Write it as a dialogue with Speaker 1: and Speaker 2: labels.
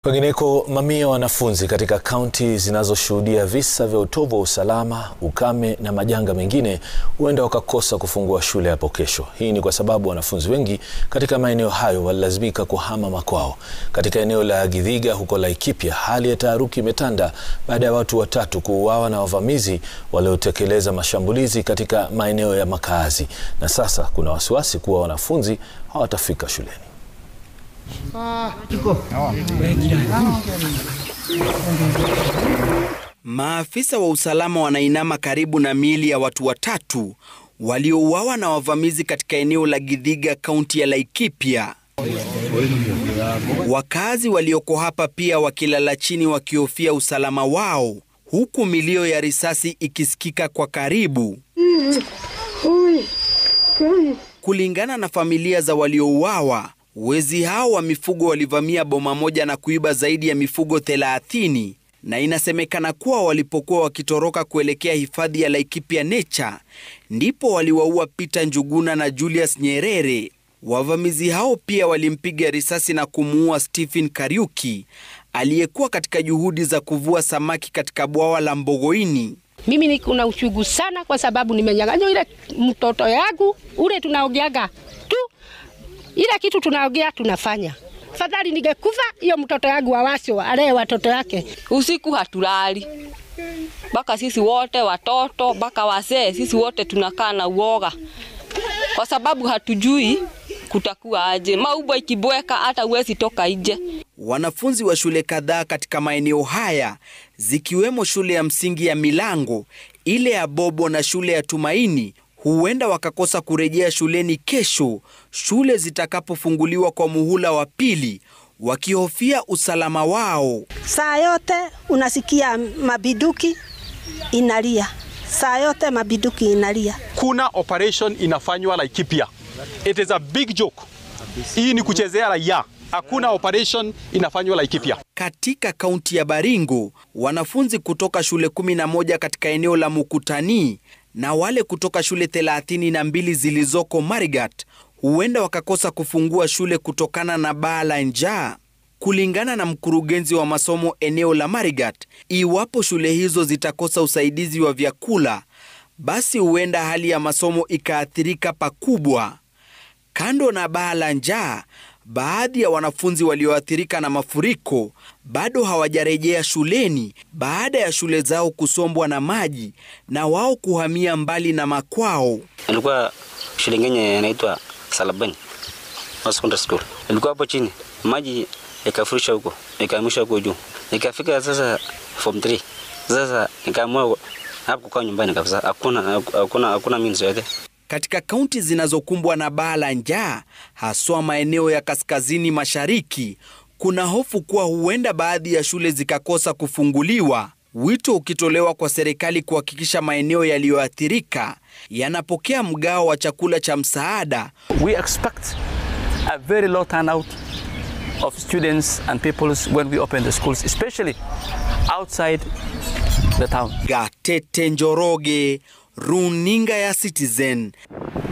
Speaker 1: Pengineko, mamia ya wanafunzi katika kaunti zinazoshuhudia visa vya utovu wa usalama, ukame na majanga mengine huenda wakakosa kufungua shule hapo kesho. Hii ni kwa sababu wanafunzi wengi katika maeneo hayo walilazimika kuhama makwao. Katika eneo la Githiga huko Laikipia, hali ya taharuki imetanda baada ya watu watatu kuuawa na wavamizi waliotekeleza mashambulizi katika maeneo ya makaazi, na sasa kuna wasiwasi kuwa wanafunzi hawatafika shuleni.
Speaker 2: Maafisa wa usalama wanainama karibu na miili ya watu watatu waliouawa na wavamizi katika eneo la Githiga, kaunti ya Laikipia. Wakazi walioko hapa pia wakilala chini wakihofia usalama wao, huku milio ya risasi ikisikika kwa karibu. Kulingana na familia za waliouawa, wezi hao wa mifugo walivamia boma moja na kuiba zaidi ya mifugo 30 na inasemekana kuwa walipokuwa wakitoroka kuelekea hifadhi ya Laikipia Nature ndipo waliwaua Peter Njuguna na Julius Nyerere. Wavamizi hao pia walimpiga risasi na kumuua Stephen Kariuki aliyekuwa katika juhudi za kuvua samaki katika bwawa la Mbogoini.
Speaker 3: Mimi niko na uchungu sana kwa sababu nimenyang'anywa ile mtoto yangu ule, tunaogeaga tu ile kitu tunaogea tunafanya. Fadhali ningekufa hiyo mtoto yangu awasho alee watoto yake.
Speaker 4: Usiku hatulali mpaka sisi wote watoto mpaka wazee, sisi wote tunakaa na uoga kwa sababu hatujui kutakuwa aje. Maubwa ikibweka hata uwezi toka nje.
Speaker 2: Wanafunzi wa shule kadhaa katika maeneo haya zikiwemo shule ya msingi ya Milango, ile ya Bobo na shule ya Tumaini huenda wakakosa kurejea shuleni kesho shule zitakapofunguliwa kwa muhula wa pili, wakihofia usalama wao.
Speaker 5: Saa yote unasikia mabiduki inalia, saa yote mabiduki inalia.
Speaker 6: Kuna operation inafanywa Laikipia. It is a big joke. Hii ni kuchezea raia. Hakuna operation inafanywa Laikipia.
Speaker 2: Katika kaunti ya Baringo, wanafunzi kutoka shule 11 katika eneo la Mukutani na wale kutoka shule 32 zilizoko Marigat huenda wakakosa kufungua shule kutokana na baa la njaa. Kulingana na mkurugenzi wa masomo eneo la Marigat, iwapo shule hizo zitakosa usaidizi wa vyakula, basi huenda hali ya masomo ikaathirika pakubwa. Kando na baa la njaa, baadhi ya wanafunzi walioathirika na mafuriko bado hawajarejea shuleni baada ya shule zao kusombwa na maji na wao kuhamia mbali na makwao.
Speaker 7: Nilikuwa shule ingine inaitwa Salabani Secondary School. Nilikuwa hapo chini, maji ikafurusha huko, ikahamisha huko juu. Nikafika sasa form 3. Sasa nikaamua hapo kukaa nyumbani kabisa. Hakuna hakuna hakuna means yote.
Speaker 2: Katika kaunti zinazokumbwa na baa la njaa, haswa maeneo ya kaskazini mashariki, kuna hofu kuwa huenda baadhi ya shule zikakosa kufunguliwa, wito ukitolewa kwa serikali kuhakikisha maeneo yaliyoathirika yanapokea mgao wa chakula cha msaada.
Speaker 8: We expect a very low turnout of students and peoples when we open the schools, especially outside the town.
Speaker 2: Gatete Njoroge, Runinga ya Citizen.